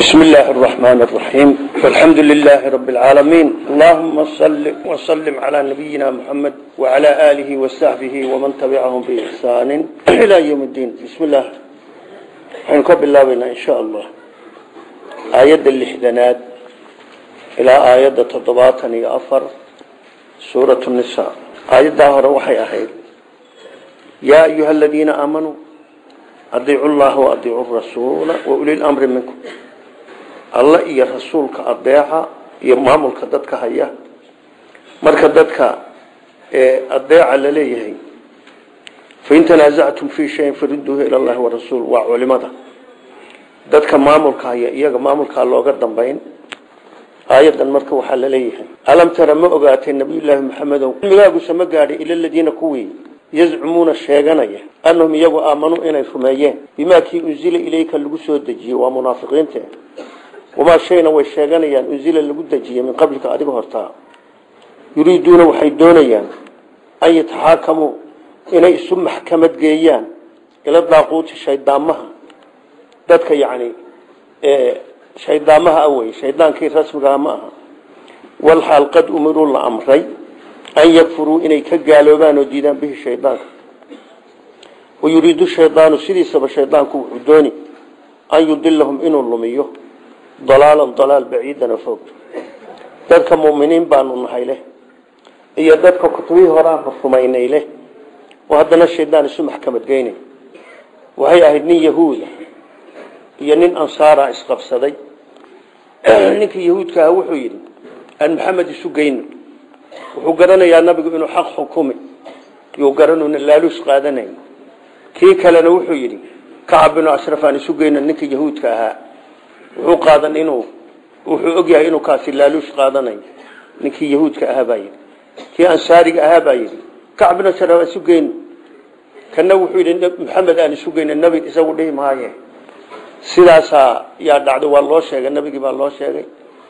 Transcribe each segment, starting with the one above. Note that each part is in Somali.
بسم الله الرحمن الرحيم والحمد لله رب العالمين اللهم صل وسلم على نبينا محمد وعلى آله وصحبه ومن تبعهم بإحسان إلى يوم الدين بسم الله حنكب الله بنا إن شاء الله آية اللحدنات إلى آية تضباطني أفر سورة النساء آية ظاهرة وحي أخير يا أيها الذين آمنوا أطيعوا الله وأطيعوا الرسول وأولي الأمر منكم alla iyo rasuulka adeeca iyo maamulka dadka haya marka dadka adeeca la leeyahay fain tanaasactum fii shayin faridduuhu ila allahi warasuul waa culimada dadka maamulka haya iyaga maamulkaa looga dambayn aayadan marka waxaa la leeyahay alam tara ma ogaatay nabiyullaahi maxamedow cilmigaaguse ma gaadhay ila ladiina kuwii yazcumuuna sheeganaya annahum iyagu aamanuu inay rumeeyeen bimaa kii unzila ilayka lagu soo dejiyey waa munaafiqiinte wamaa shayna way sheeganayaan unzila lagu dejiyey min qablika adiga hortaa yuriiduuna waxay doonayaan an yataxaakamuu inay isu maxkamad geeyaan ila daaquuti shaydaamaha dadka yacni shaydaamaha awey shaydaankii rasmigaha ma aha walxaal qad umiruu la amray an yakfuruu inay ka gaaloobaan oo diidaan bihi shaydaanka wayuriidu shaydaanu sidiisaba shaydaanku wuxuu dooni an yudilahum inuu lumiyo dalaalan dalaal baciidan oo fog dadka mu'miniin baanu nahay leh iyo dadka kutubihii horaanba rumaynay leh oo haddana shaydaan isu maxkamad geynay waxay ahayd nin yahuuda iyo nin ansaara isqabsaday ninkii yahuudka ah wuxuu yidhi aan maxamed isu geyno wuxuu garanayaa nabigu inuu xaq xukumi yuu garanuna laaluus qaadanayn kii kalena wuxuu yidhi kacab binu ashraf aan isu geyno ninkii yahuudka ahaa wuxuu qaadan inuu wuxuu ogyahay inuu kaasi laaluush qaadanayo ninkii yahuudka ahaa baa yidhi kii ansaariga ahaa baa yidhi kacab binu ashraf aan isu geyno kana wuxuu yidhi maxamed aan isu geyno nabi isagu dhihi maaye sidaasaa yaa dhacday waa loo sheegay nabigii baa loo sheegay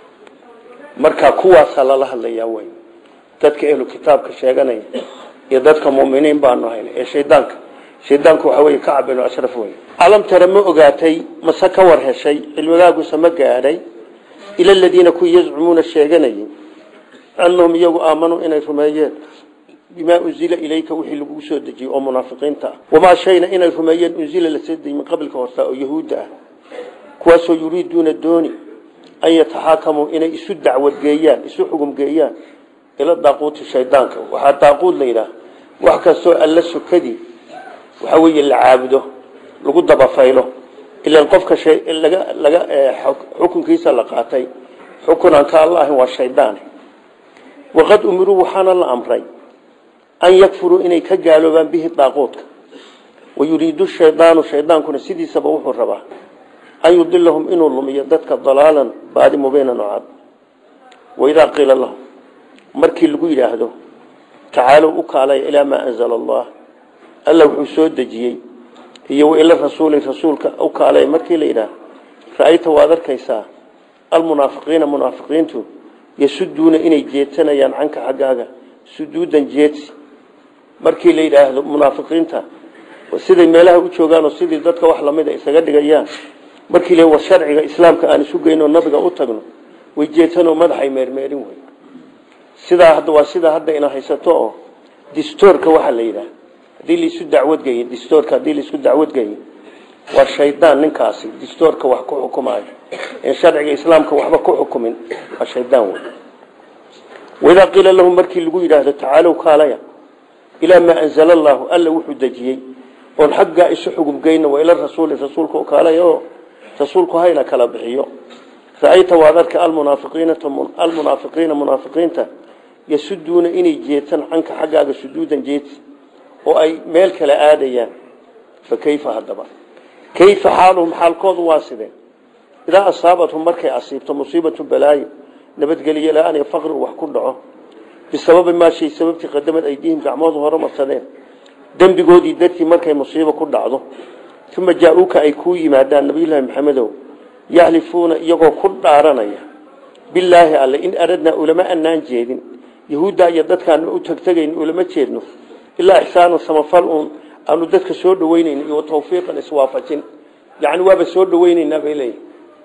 marka kuwaasaa lala hadlayaa wey dadka ehlu kitaabka sheeganaya iyo dadka muminiin baanu hayna ee shaydaanka shaydaanku waxa wey kacab binu ashraf wey alam tara ma ogaatay mase ka war heshay cilmigaaguse ma gaadhay ila aladiina kuwii yazcumuuna sheeganayay annahum iyagu aamanuu inay rumeeyeen bimaa unzila ilayka wixii lagu soo dejiyey oo munaafiqiinta ah wamaa shayna inay rumeeyeen unzila la soo dejiyey min qablika horta oo yahuudda ah kuwaasoo yuriiduuna dooni an yataxaakamuu inay isu dacwad geeyaan isu xugum geeyaan ila daaquuti shaydaanka waxaa daaquud la yidhaah wax kastoo alla sokadii waxa weeye la caabudo lagu dabafaylo ilan qofka laga laga xukunkiisa la qaatay xukun aan ka alla ahayn waa shaydaan waqad umiruu waxaana la amray an yakfuruu inay ka gaaloobaan bihi daaquudka wayuriidu shaydaanu shaydaankuna sidiisaba wuxuu rabaa an yudilahum inuu lumiyo dadka dalaalan baadi mubiinan oo cad waidaa qiila lahum markii lagu yidhaahdo tacaalow u kaalaya ilaa maa anzala allah alla wuxuu soo dejiyey iyo waila rasuuli rasuulka u kaalay markii la yidhaah ra-ayta waad arkaysaa almunaafiqiina munaafiqiintu yasuduuna inay jeetanayaan canka xaggaaga suduudan jeedsi markii la yidhaahdo munaafiqiinta siday meelaha u joogaan oo sidii dadka wax lamida isaga dhigayaan markii la war sharciga islaamka aan isu geyno nabiga u tagno way jeetanoo madaxay meermeerin wey sidaa hadda waa sidaa hadda ina haysato oo distoorka waxaa la yidhaah hadii laisu dacwadgey distoorka haddii laisku dacwadgeeyo waa shaydaan ninkaasi distoorka wax ku xukumaayo en sharciga islaamka waxba ku xukumin waa shaydaan wey waidaa qiila lahum markii lagu yidhaahdo tacaalow kaalaya ilaa maa anzala allaahu alla wuxuu dejiyey oon xaggaa isu xugubgeyna waa ila rasuuli rasuulka kaalaya oo rasuulku hayna kala bixiyo ra-ayta waad arka almunaafiqiina munaafiqiinta yasuduuna inay jeetaan canka xaggaaga suduudan jeedsi oo ay meel kale aadayaan fa kayfa haddaba kayfa xaaluhum xaalkoodu waa sidee idaa asaabathum markay asiibto musiibatu balaayo nabadgelyo la-aan iyo faqri wax ku dhaco bisababi maa shay sababtii qadamad aydiihim gacmoodu hore marsadeen dembigoodii dartii markay musiibo ku dhacdo uma jaa-uuka ay kuu yimaadaan nabiyullaahi maxamedow yaxlifuuna iyagoo ku dhaaranaya bilaahi alle in aradnaa ulama anaan jeedin yahuudda iyo dadkaanu u tegtegayn ulama jeedno ilaa ixsaanu samafal uun aanu dadka soo dhaweynayn iyo tawfiiqan iswaafajin yani waaba soo dhaweynaynaa bay leeyihin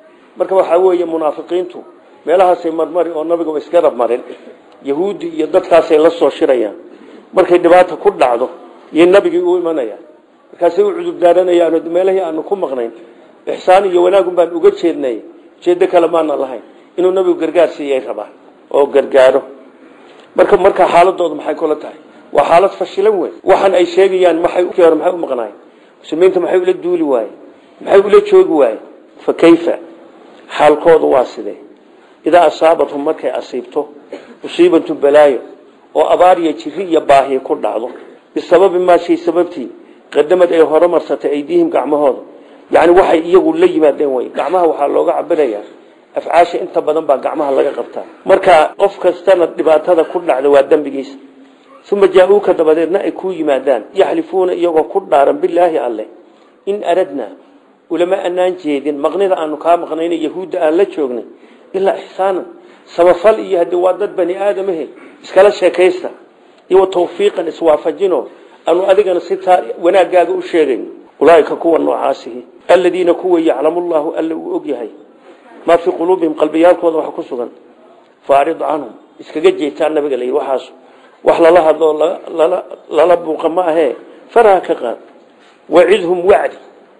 marka waxaa weeye munaafiqiintu meelahaasay marmari oo nabiga iska rabmarin yahuudi iyo dadkaasay la soo shirayaan markay dhibaata ku dhacdo iyo nabigii u imanayaan markaasay u cudur daaranayaan meelahii aanu ku maqnayn ixsaan iyo wanaagun baan uga jeednay jeedo kale maana lahayn inuu nabigu gargaar siiyay rabaan oo gargaaro marka marka xaaladoodu maxay kula tahay waa xaalad fashilan weyn waxaan ay sheegayaan maxay hore maxay u maqnaayeen muslimiinta maxay ula duuli waayeen maxay ula joogi waayeen fa kayfa xaalkoodu waa sidee idaa asaabathum markay asiibto musiibatu balaayo oo abaar iyo jiri iyo baahiya ku dhacdo bisababi maa shay sababtii qadamad ay horumarsatay aydiihim gacmahooda yani waxay iyagu la yimaadeen wey gacmaha waxaa looga cabirayaa afcaasha inta badan baa gacmaha laga qabtaa marka qof kastana dhibaatada ku dhacda waa dembigiisa uma jaa-uuka dabadeedna ay kuu yimaadaan yaxlifuuna iyagoo ku dhaaran bilaahi alleh in aradna ulama anaan jeedin maqnida aanu kaa maqnayna yahuudda aan la joognay ilaa ixsaanan samafal iyo haddii waa dad bani aadamahe iskala sheekaysta iyo tawfiiqan iswaafajino aanu adigana sitaa wanaagaaga u sheegayn ulaaika kuwa noocaasihi aladiina kuwa yaclamu llahu alla uu og yahay maa fii quluubihim qalbiyaalkooda waxa ku sugan faarid canhum iskaga jeetaa nabiga la yidhi waxaas wax lala hadloo lala buuqa ma ahee faraha ka qaad wacidhum wacdi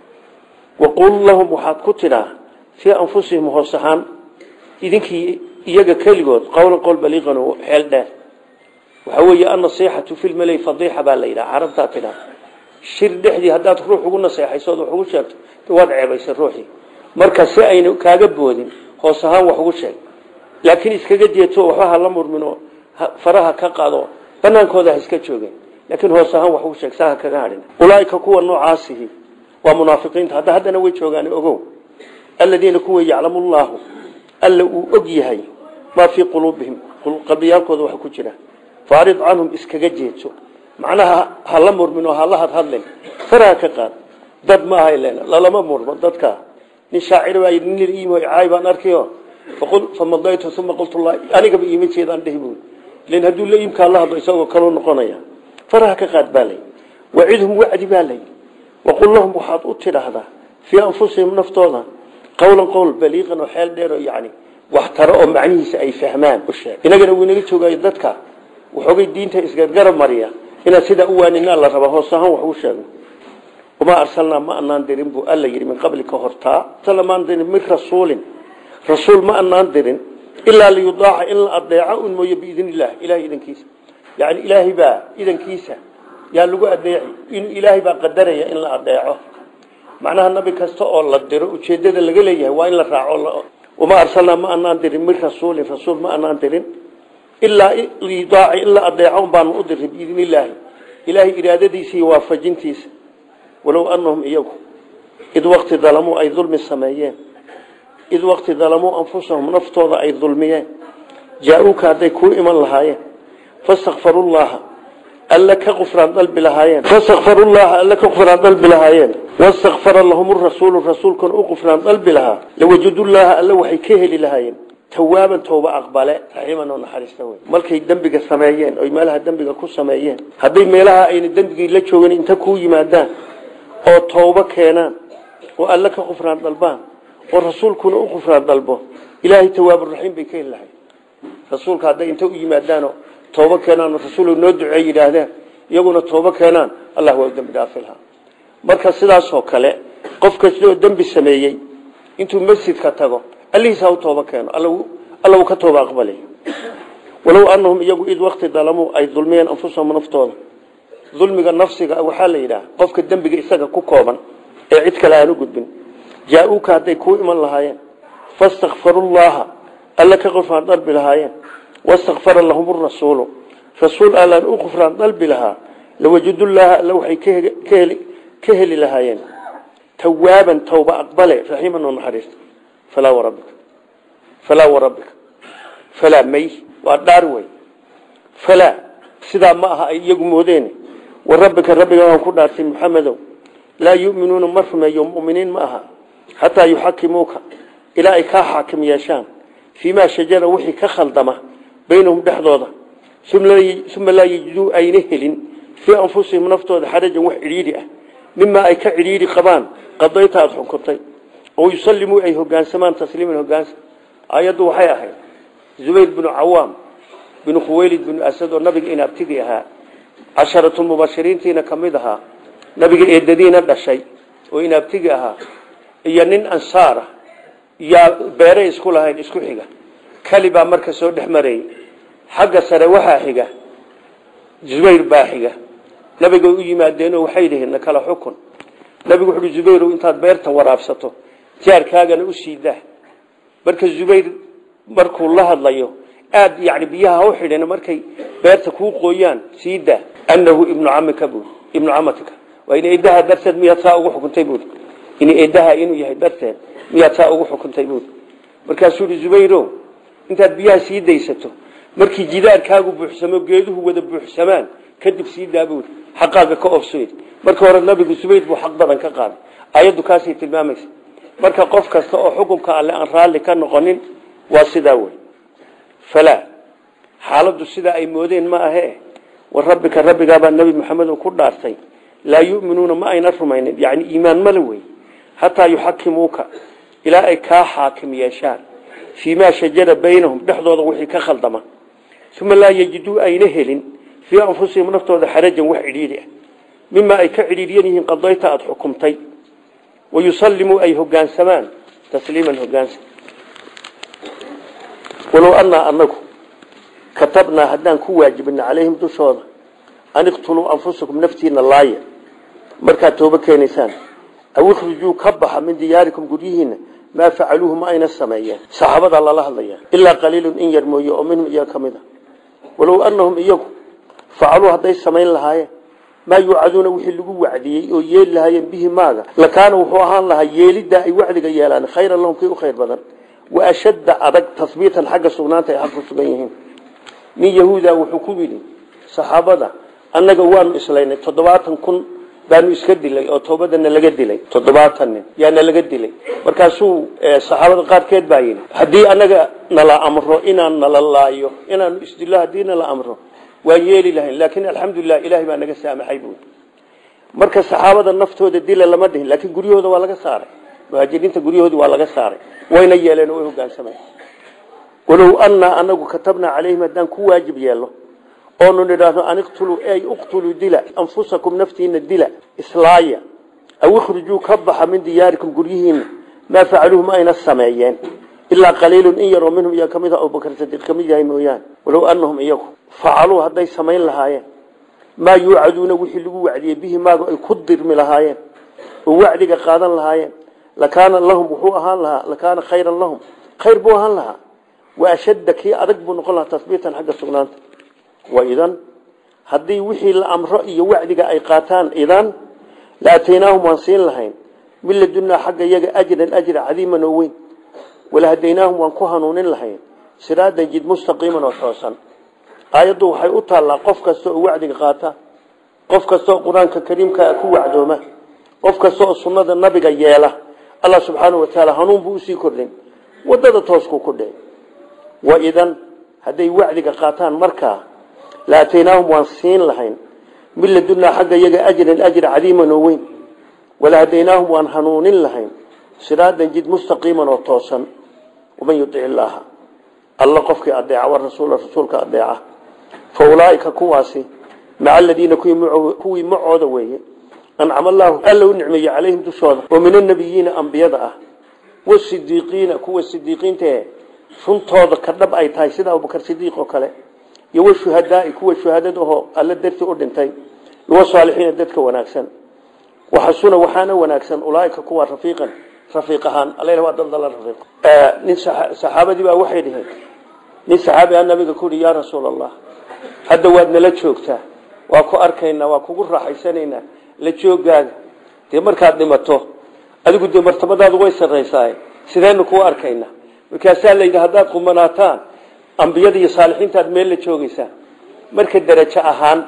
waqul lahum waxaad ku tidhaa fii anfusihim hoos ahaan idinkii iyaga keligood qowlan qowl baliiqan oo xeel dheer waxaa weeye annasiixatu fi lmalay fadiixa baa la yidhaha carabtaa tidhaa shir dhexdii haddaad ruux ugu naseexaysood wax ugu sheegto waad ceebaysay ruuxii marka si ayna kaaga boodin hoos ahaan wax ugu sheeg laakiin iskaga jeeto waxba ha la murmin oo faraha ka qaado banaankooda ha iska joogeen laakiin hoos ahaan wax ugu sheeg saa ha kaga hadhin ulaaika kuwa noocaasihi waa munaafiqiinta hadda haddana way joogaan ogow aladiina kuwa yaclamu llaahu alla uu og yahay maa fii quluubihim qalbiyaalkooda waxa ku jira faarid canhum iskaga jeeso macnaha ha la murmin oo hala hadhadlen faraha ka qaad dad ma aha len lalama murmo dadka nin shaacir baa yidhi nin iimo caay baan arkayo famadaytu uma qultu la anigaba iima jeedaan dhehi buui len hadduu la iimkaa la hadlo isagoo kaloo noqonaya faraha ka qaad baa lay wacidhum wacdi baa lay waqul lahum waxaad u tidhaahdaa fii anfusihim naftooda qowlan qowl baliiqan oo xeel dheer oo yani wax taro oo macnihiisa ay fahmaan u sheeg inagana wuu inaga joogayo dadka waxoogay diinta isgargarab mariya inaad sidaa u waaninaa la raba hoos ahaan wax u sheegno wamaa arsalnaa ma anaan dirin buu alla yidhi min qablika hortaa maan dirin min rasuulin rasuul ma anaan dirin ilaa liyudaaca in la adeeco un mooye biidn illah ilahay idankiisa yani ilaahay baa idankiisa yaa lagu adeeci in ilaahay baa qadaraya in la adeeco macnaha nabi kasta oo la diro ujeedada laga leeyahay waa in la raaco wamaa arsalnaa ma anaan dirin min rasuulin rasuul ma anaan dirin ilaa liyudaaca in la adeeco un baanu u diray biidn illaahi ilaahay iraadadiisa iyo waafajintiisa walow anahum iyagu id waqti dalamuu ay dulmi sameeyeen id waqti dalamuu anfusahum naftooda ay dulmiyeen jaa-uuka hadday kuu iman lahaayeen fastakfarullaha alla ka qufraan dalbi lahaayeen fastakfarullaha alla ka qufraan dalbi lahaayeen wastakfara lahum rasuulu rasuulkuna u qufraan dalbi lahaa lawajadullaaha alla waxay ka heli lahaayeen tawaaban tooba aqbale raxiiman oo naxariista wey markay dembiga sameeyeen oy meelaha dembiga ku sameeyeen hadday meelaha ayna dembigii la joogin inta kuu yimaadaan oo toobo keenaan oo alle ka qufraan dalbaan oo rasuulkuna u qufraan dalbo ilaahay tawaaburaxiim bay ka heli lahay rasuulka hadday inta u yimaadaanoo toobo keenaan rasuul noo duceey yidhaahdeen iyaguna toobo keenaan allah waa u dembi dhaafi lahaa marka sidaasoo kale qof kasta oo dembi sameeyey intuu masjidka tago allihiisa u toobo keeno alla uu ka tooba aqbalay walow anahum iyagu id waqti dalamuu ay dulmiyeen anfusahum naftooda dulmiga nafsiga waxaa la yidhaha qofka dembiga isaga ku kooban ee cid kale aan u gudbin jaa-uuka hadday kuu iman lahaayeen fastakfarullaha alla ka qufraan dalbi lahaayeen wastakfara lahum rasuulu rasuul allaan u qufraan dalbi lahaa lawajadullaaha alla waxay ka heli lahaayeen tawaaban tawba aqbale raxiiman oo naxariista falaa warabbika falaa warabbika falaa may waa dhaar wey falaa sidaa ma aha ay iyagu moodeen warabbika rabbiga waan ku dhaartay muxamedow laa yuminuuna ma rumeeyo muminiin ma aha xataa yuxakimuuka ilaa ay kaa xaakim yeeshaan fii maa shajara wixii ka khaldama baynahum dhexdooda uma laa yajiduu ayna helin fii anfusihim naftooda xarajan wax cidhiidhi ah mimaa ay ka cidhiidhi qabaan qadayta aada xukuntay oo yusallimuu ay hogaansamaan tasliiman hogaansa ayaddu waxay ahayd zubayr binu cawaam binu khuwaylid binu asad oo nabiga inaabtigi ahaa casharatulmubashiriintiina ka mid ahaa nabiga eedadiina dhashay oo inaabtigi ahaa iyo nin ansaara yaa beeray isku lahayn isku xiga kali baa marka soo dhex marayay xagga sare waxaa xiga zubayr baa xiga nabiga u yimaadeenoo waxay dhihiin na kala xukun nabigu wuxu uhi zubayrow intaad beerta waraabsato jaarkaagana u sii dah marka zubayr markuu la hadlayo aad yani biyaha ha u xidhin markay beerta kuu qooyaan sii dah annahu ibnu camika buuri ibnu camatika waa in eedaha darteed miyaad saa ugu xukuntay buuri in eedaha inuu yahay darteed miyaad saa ugu xukuntay buuri markaasuu ihi zubayro intaad biyaha sii daysato markii jidaarkaagu buuxsamo geeduhu wada buuxsamaan kadib sii daa buuri xaqaaga ka ofsoyd marka hore nabigu zubayr buu xaq badan ka qaaday ayaddu kaasay tilmaamaysa marka qof kasta oo xukunka alle aan raalli ka noqonin waa sidaa wey falaa xaaladdu sidaa ay moodeen ma ahe wa rabbika rabbigaabaa nebi maxamed ku dhaartay laa yu'minuuna ma ayna rumaynin yani iimaan male wey hataa yuxakimuuka ilaa ay kaa xaakim yeeshaan fii maa shajara baynahum dhexdooda wixii ka khaldama uma laa yejiduu ayna helin fii anfusihim naftooda xarajan wax cidhiidhi ah mima ay ka cidhiidyan yihiin qadayta aada xukumtay wayusallimuu ay hogaansamaan tasliiman hogaansa walow annaa anagu katabnaa haddaan ku waajibina calayhim dushooda an iqtuluu anfusakum naftiina laaya markaad toobo keenaysaan aw ikhrijuu ka baxa min diyaarikum guryihiina maa facaluuhu ma ayna sameeyeen saxaabadaa lala hadlaya ilaa qaliilun in yar mooye oo minhum iyaga ka mid a walow annahum iyagu facaluu hadday samayn lahaayeen maa yuucaduuna wixii lagu wacdiyey oo yeeli lahaayeen bihi maaga lakaana wuxuu ahaan lahaa yeeliddaa ay wacdiga yeelaan khayran lahum kii u khayr badan wa ashadda adag tahbiitan xagga sugnaanta ay xaq ku sugan yihiin nin yahuuda wuxuu ku yidhi saxaabada annaga waanu islaynay toddobaatan kun baanu iska dilay oo toobadana laga dilay toddobaatan nin yaana laga dilay markaasuu saxaabada qaarkeed baa yidhi haddii annaga nala amro inaan nala laayo inaanu isdillo haddii nala amro waan yeeli lahayn laakiin alxamdulilah ilahay baa naga saamaxay buui marka saxaabada naftooda dila lama dhihin laakiin guryahooda waa laga saaray muhaajiriinta guryahoodi waa laga saaray wayna yeeleen oo way hogaansameen walow annaa anagu katabnaa calayhim haddaan ku waajib yeelno oonu nidhaahno an iqtuluu ey uqtuluu dila anfusakum naftiina dila islaaya aw ikhrijuu ka baxa min diyaarikum guryihiina maa facaluuhu ma ayna sameeyeen ilaa qaliilun in yaroo minhum iyaa kamid a abubakar sadiiq kamid yahay mooyaane walow annahum iyagu facaluu hadday samayn lahaayeen maa yuucaduuna wixii lagu wacdiyey bihi maaga ay ku dirmi lahaayeen oo wacdiga qaadan lahaayeen lakaana lahum wuxuu ahaan lahaa lakaana khayran lahum khayr buu ahaan lahaa wa ashadda kii adag buu noqon lahaa tasbiitan xagga sugnaanta wa idan haddii wixii la amro iyo wacdiga ay qaataan idan la ataynaahum waan siin lahayn min ladunaa xagga iyaga ajran ajra cadiiman oo weyn walahadaynaahum waan ku hanuunin lahayn siraadan jid mustaqiiman oo toosan aayaddu waxay u taallaa qof kasta oo wacdiga qaata qof kasta oo qur-aanka kariimkaa ku wacdooma qof kasta oo sunnada nabiga yeela allah subxaanau wa tacaala hanuun buu usii kordhin wadada tooskuu ku dhici wa idan hadday wacdiga qaataan markaa la ataynaahum waan siin lahayn min ladunaa xagga iyaga ajran ajra cadiiman oo weyn walahadaynaahum waan hanuunin lahayn siraadan jid mustaqiiman oo toosan waman yudic illaaha alla qofkii adeeca warasuula rasuulka adeeca fa ulaaika kuwaasi maca aladiina kuwii macooda weeye ancama allaahu alla u nicmeeye calayhim dushooda oo min annabiyiina ambiyada ah wasidiiqiina kuwa sidiiqiintae runtooda ka dhab ay tahay sida abubakar sidiiq oo kale iyo washuhadaai kuwa shuhadad ahoo alla dartii u dhintay wasaalixiina dadka wanaagsan waxasuna waxaana wanaagsan ulaaika kuwa rafiiqan rafiiq ahaan alla waa daldala rafiiq nin saxaabadii baa waxay dhiheen nin saxaabi a nabiga ku yihi yaa rasuul allah hadda waad nala joogtaa waa ku arkaynaa waa kugu raaxaysanaynaa la joogaaga dee markaad dhimato adigu dee martabadaadu way sarraysaa sidaynu kuu arkaynaa markaasaa layidhi haddaad qumanaataan ambiyada iyo saalixiintaad meel la joogaysaan marka derajo ahaan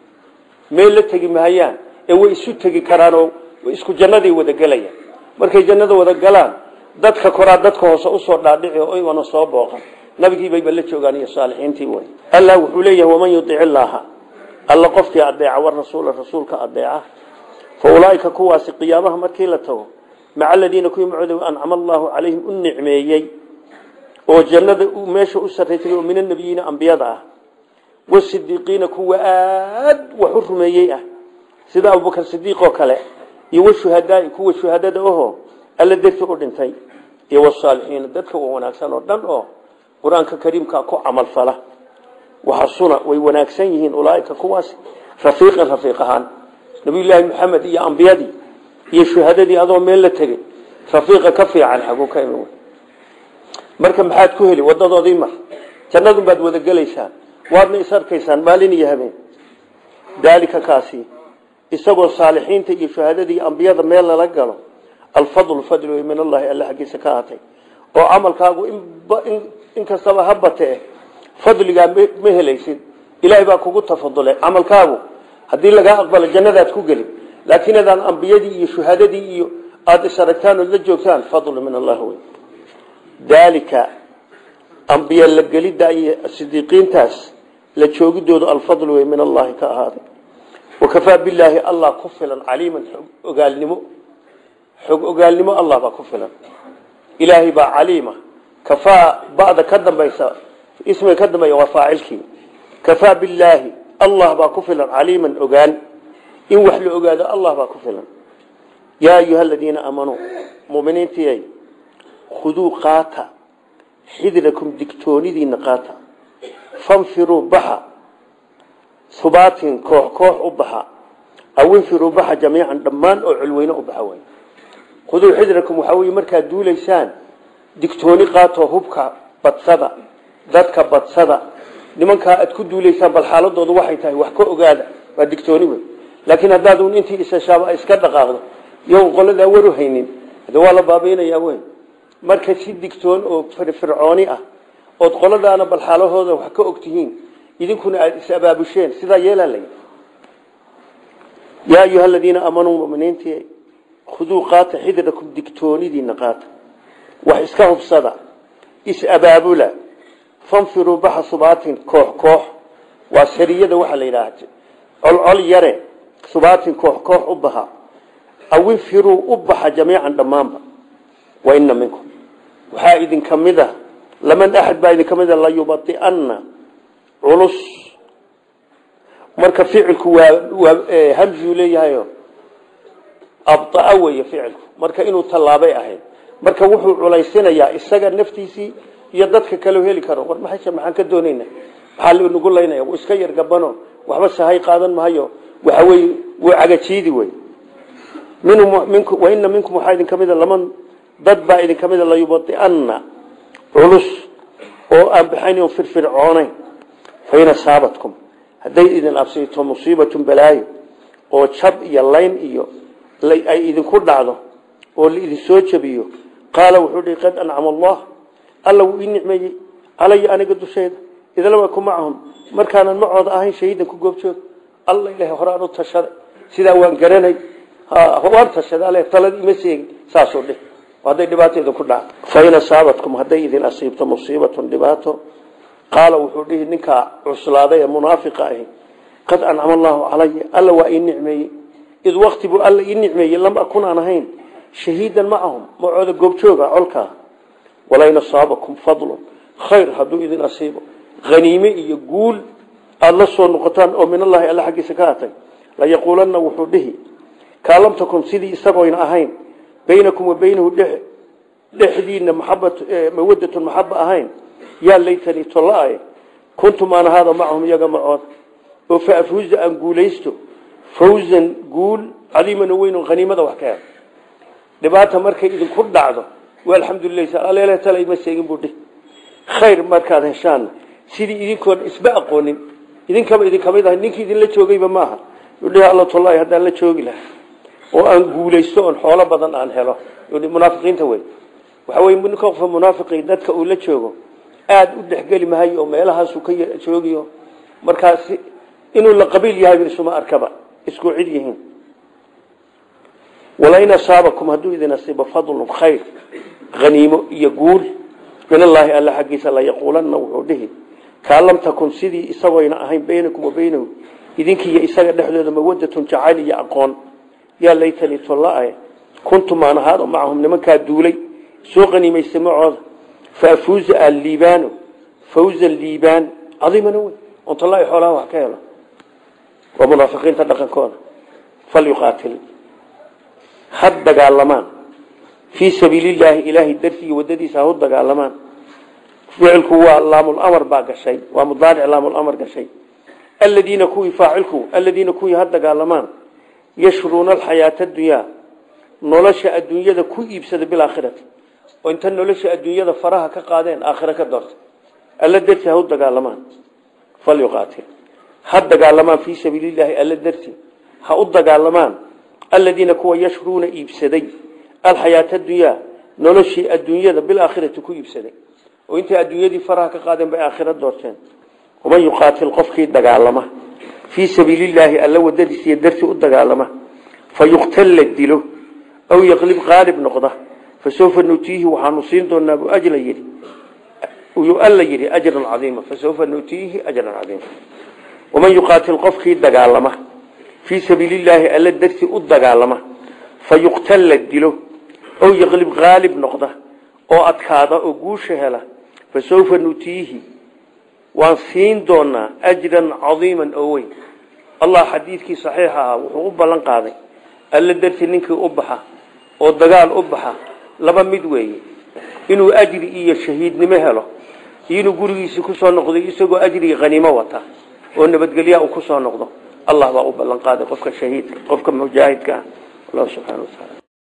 meel la tegi mahayaan ee way isu tegi karaanoo isku jannaday wada gelayaan markay jannada wada galaan dadka koraa dadka hoose usoo dhaadhici oo imana soo booqan nabigiibayba la joogaan iyo saalixiintii way allah wuxuu leeyahay waman yudic illaaha alla qofkii adeeca war rasuula rasuulka adeeca fa ulaaika kuwaasi qiyaamaha markii la tago maca aladiina kuwii macooda ancama allaahu calayhim u nicmeeyey oo jannada meesha u sarraysay oo min annabiyiina ambiyada ah wasidiiqiina kuwa aad wax u rumeeyey ah sida abubakar sidiiq oo kale iyo washuhadaai kuwa shuhadada ahoo alla darti u dhintay iyo wasaalixiina dadka wa wanaagsan oo dhan oo qur-aanka kariimka ku camalfala waxasuna way wanaagsan yihiin ulaaika kuwaas rafiiqan rafiiq ahaan nabiyullaahi maxamed iyo ambiyadii iyo shuhadadii adoo meel la tegey rafiiqa ka fiican xaguu ka imi marka maxaad ku heli wadadoodii mar jannadun baad wada gelaysaan waadna is arkaysaan maalin iyo habeen daalika kaasi isagoo saalixiinta iyo shuhadadii ambiyada meel lala galo alfadlu fadl wey min allahi alla xaggiisa ka ahatay oo camalkaagu in kastaba ha batee fadligaa ma helaysid ilaahay baa kugu tafadulay camalkaagu haddii lagaa aqbalo jannadaad ku geli laakiin adaan ambiyadii iyo shuhadadii iyo aada is aragtaan ood la joogtaan fadlu min allah wey daalika ambiye la gelidda iyo sidiiqiintaas la joogidoodu alfadl wey min allahi ka ahaaday wakafaa bilaahi allah ku filan caliiman xog ogaalnimo xog ogaalnimo allah baa ku filan ilaahay baa caliima kafaa ba'da ka dambaysa ismiga ka dambeeya waa faacilkii kafaa bilaahi allah baa ku filan caliiman ogaan in wax la ogaado allah baa ku filan yaa ayuha aladiina aamanuu muminiintiyay khuduu qaata xidrakum digtoonidiina qaata fanfiruu baxa hubaatin koox koox u baxa aw infiruu baxa jamiican dhammaan oo culweyne u baxa way khuduu xidrakum waxaa weye markaad duulaysaan digtooni qaatoo hubka badsada dadka badsada nimankaa aad ku duulaysaan bal xaaladoodu waxay tahay wax ka ogaada waa digtooni wey laakiin haddaad un intii isashaaba iska dhaqaaqdo iyago qoladaa waru haynin de waa la baabaynayaa wey marka si digtoon oo firfircooni ah ood qoladaana bal xaalahooda wax ka ogtihiin idinkuna aada is abaabusheen sidaa yeelaa lay yaa ayuha aladiina aamanuu muminiintii khuduu qaata xidrakum digtoonidiina qaata wax iska hubsada is abaabula fanfiruu baxa subaatin koox koox waa sariyada waxaa la yidhaah colcol yare subaatin koox koox u baxa aw infiruu u baxa jamiican dhammaanba wa ina minkum waxaa idinka mid a laman axad baa idinka mid a layubadi'anna culus marka ficilku waa waa hamzuu leeyahayo abdaa weeye ficilku marka inuu tallaabay ahayd marka wuxuu culaysinayaa isaga naftiisii iyo dadka kaleo heli karo war maxayse maxaan ka doonayna maxaa nagu laynaya wuu iska yar gabano waxba sahay qaadan mahayo waxa weye wuu cagajiidi wey waina minkum waxaa idinka mida laman dad baa idinka mida layubadi'anna culus oo aan baxayn firfircoonayn fain asaabatkum hadday idin absiito musiibatun balaayo oo jab iyo layn iyo ay idinku dhacdo oo laidin soo jabiyo qaala wuxuu dhihi qad ancama allah alla wuu ii nicmeeyey calaya aniga dushayda idlama ku macahum markaanan macooda ahayn shahiidan ku goobjoog alla ilahay horaan u tashaday sidaa waan garanay waan tashaday ale talad ima seegin saasuu dhih hadday dhibaato idinku dhaca fain asaabatkum hadday idin asiibto musiibatun dhibaato qaala wuxuu dhihi ninkaa cuslaaday ee munaafiqa ahi qad ancama allaahu calaya alla waa ii nicmeeyey id wakti buu alla ii nicmeeyey lam akun aan ahayn shahiidan macahum macooda goobjooga colkaa walain asaabakum fadlun khayr hadduu idin asiibo haniime iyo guul aada la soo noqotaan oo min allahi alla xaggiisa ka atay layaquulanna wuxuu dhihi kaa lam takun sidii isagoyna ahayn baynakum wa baynahu dhexdiina mawadatun maxaba ahayn yaa laytanii tolla-ae kuntum aan ahaada macahum iyaga macood oo fa afuuza aan guulaysto fawzan guul cadiiman oo weyn oo haniimada wax ka hel dhibaata markay idinku dhacdo waa alxamdulilah aleele tala ima sheegin buu dhihi khayr markaad heshaanna sidii idinkoon isba aqoonin idinkaba idinka mid ahay ninkii idinla joogayba maaha udhihi alla tollahi haddaan la joogi laha oo aan guulaysto oon xoolo badan aan helo munaafiqiinta wey waxa wey ninka qofka munaafiqi dadka uu la joogo aada u dhexgeli mahayo oo meelahaasu ka joogiyo markaas inuu la qabiil yahay isuma arkaba isku cid yihiin walain asaabakum hadduu idin asiibo fadlun khayr haniimo iyo guul min allaahi alla xaggiisa layaquulanna wuxuu dhihi kaa lam takun sidii isagoyna ahayn baynakum wa baynahu idinkiiyo isaga dhexdooda mawadatun jacayl iyo aqoon yaa laytanii tolla-e kuntum aan ahaado macahum nimankaa duulay soo qaniimaysta macooda faafuuza aan liibaano fawzan liibaan cadiimana wey ontolaahi xoolaha wax ka helo waa munaafiqiinta dhaqankooda falyuqaatil had dagaalamaan fii sabiilillaahi ilaahay darsiga wadadiisa ha u dagaalamaan ficilku waa laamulamar baa gashay waa mudaaric laamulamar gashay aladiina kuwii faacilku aladiina kuwii ha dagaalamaan yashruuna alxayaata adunyaa nolosha adduunyada ku iibsada bilaakhirati oo inta nolosha adduunyada faraha ka qaadeen aakhira ka doorta alla darti ha u dagaalamaan falyuqaatil ha dagaalamaan fii sabiilillaahi alla darti ha u dagaalamaan aladiina kuwa yashruuna iibsaday alxayaata adunyaa noloshii adduunyada bilaakhirati ku iibsaday oo intay adduunyadii faraha ka qaadeen bay aakhira doorteen waman yuqaatil qofkii dagaalama fii sabiilillaahi alla wadadiisiiyo dartii u dagaalama fa yuqtal la dilo aw yaqlib qaalib noqda fa sawfa nutiihi waxaanu siin doonaa bu ajla yidhi yuu alla yidhi ajran cadiima fa sawfa nutiihi ajran cadiima waman yuqaatil qofkii dagaalama fii sabiilillaahi alla dartii u dagaalama fa yuqtal la dilo aw yaqlib qaalib noqda oo adkaada oo guusha hela fa sawfa nutiihi waan siin doonaa ajran cadiiman oo weyn allah xadiidkii saxiix ahaa wuxuu u ballan qaaday alla dartii ninkii u baxa oo dagaal u baxa laba mid weeye inuu ajri iyo shahiidnimo helo iyo inuu gurigiisii kusoo noqdo isagoo ajrigii qaniimo wata oo nabadgelya uu kusoo noqdo allah baa u ballan qaaday qofka shahiidka qofka mujaahidka ah allah subxana wa taala